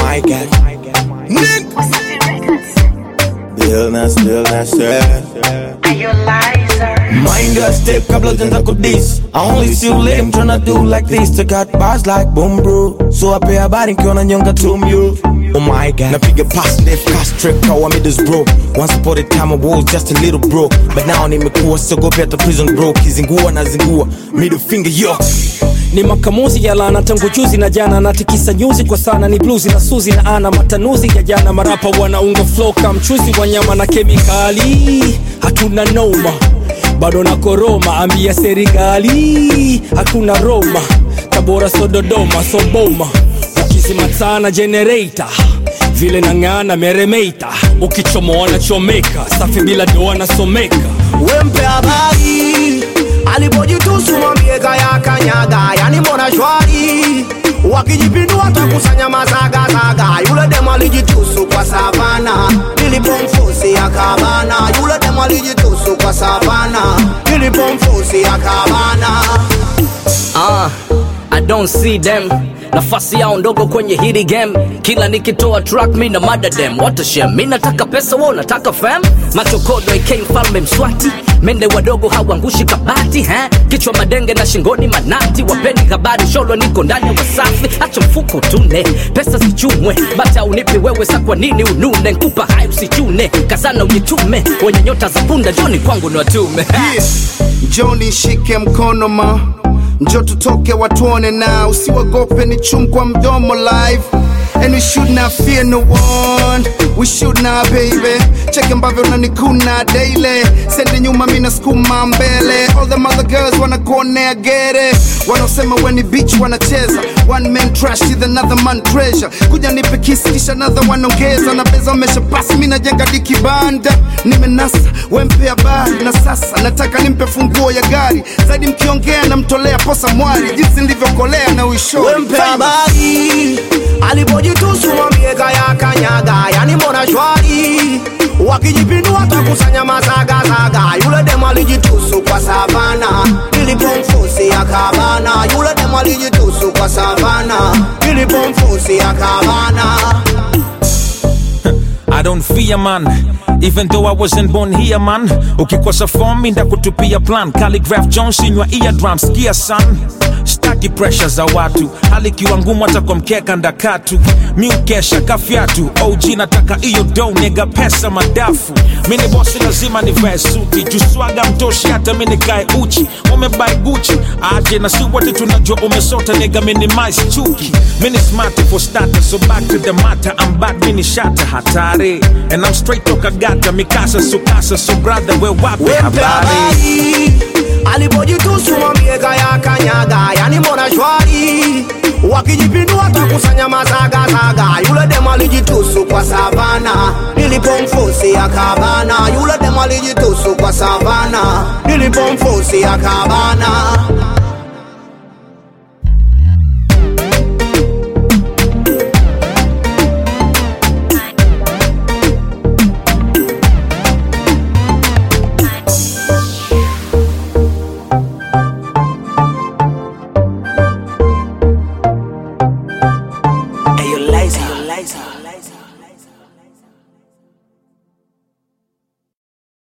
my god Nick Bill na still na Mind your step kabla ujanza kudis I only see you lame tryna do like this To got bars like boom bro So I pay habari nkiona nyonga tumyo Oh my god Napiga pass left cast trip kawa middles bro Once upon a time I was just a little bro But now nimekuwa siogopi hata prison bro Kizingua na zingua Middle finger yo ni makamuzi ya lana tangu juzi na jana natikisa nyuzi kwa sana ni bluzi na suzi na ana matanuzi ya jana marapa wanaunga flow kama mchuzi wa nyama na kemikali hatuna noma bado na koroma ambia serikali hakuna roma tabora so dodoma so boma ukizimatana generator vile nang'ana meremeita ukichomoa na chomeka safi bila doa nasomeka wempe habari alipojitusu mwambie kaya kanyaga yani mbona shwari wakijipindua takusanya mazagazaga yule demu alijitusu kwa savana nilipomfusi akabana yule demu alijitusu kwa savana nilipomfusi akabana uh, I don't see them nafasi yao ndogo kwenye hili game kila nikitoa track mi na mada dem what a shame mi nataka pesa wo nataka fam machokodo ik mfalme mswati mende wadogo hawangushi kabati ha? kichwa madenge na shingoni manati wapeni habari sholo niko ndani ya wasafi acha mfuko tune pesa zichumwe bata unipi wewe sa kwa nini unune nkupa hai usichune kazana ujitume wenye nyota za punda joni kwangu ni watume njoni shike mkono ma njo tutoke watuone na usiwagope ni chum kwa mdomo live And we should not fear no one We should not baby Check ambavyo unanikuna daily Sende nyuma mina skuma mbele All them other girls wanakuonea gere Wanaosema weni beach wanacheza One man trash with another man treasure Kuja nipe kisi kisha another wanaongeza Na beza wamesha pasi mina jenga dikibanda Nimenasa wempe habari Na sasa nataka nimpe funguo ya gari Zaidi mkiongea namtolea posa mwari Jinsi nilivyokolea na uishori wempe habari alipojitusu mwambie kaya kanyaga yani mbona shwari wakijipindua takusanya mazagazaga yule demu alijitusu kwa savana nilipomfusi akabana yule demu alijitusu kwa savana nilipomfusi akabana I don't fear man even though I wasn't born here man ukikosa form mi ndakutupia plan Calligraph Jones inywa eardrum skia son staki pressure za watu hali kiwa ngumu hata kwa mkeka ndakatu mi ukesha kafyatu og nataka iyo do nega pesa madafu mini bosi lazima nivae suti juswaga mtoshi hata mi nikae uchi umebai guchi aje na si wote tunajua umesota nega minimize chuki mini smart for starter so back to the matter I'm back mini shata hatari and I'm straight toka gata mikasa sukasa so brother we wape wempe habari habari alipojitusu mwambie kaya kanyaga yani mbona shwari wakijipindua takusanya mazagazaga yule demu alijitusu kwa savana nilipomfusi akabana yule demu alijitusu kwa savana nilipomfusi akabana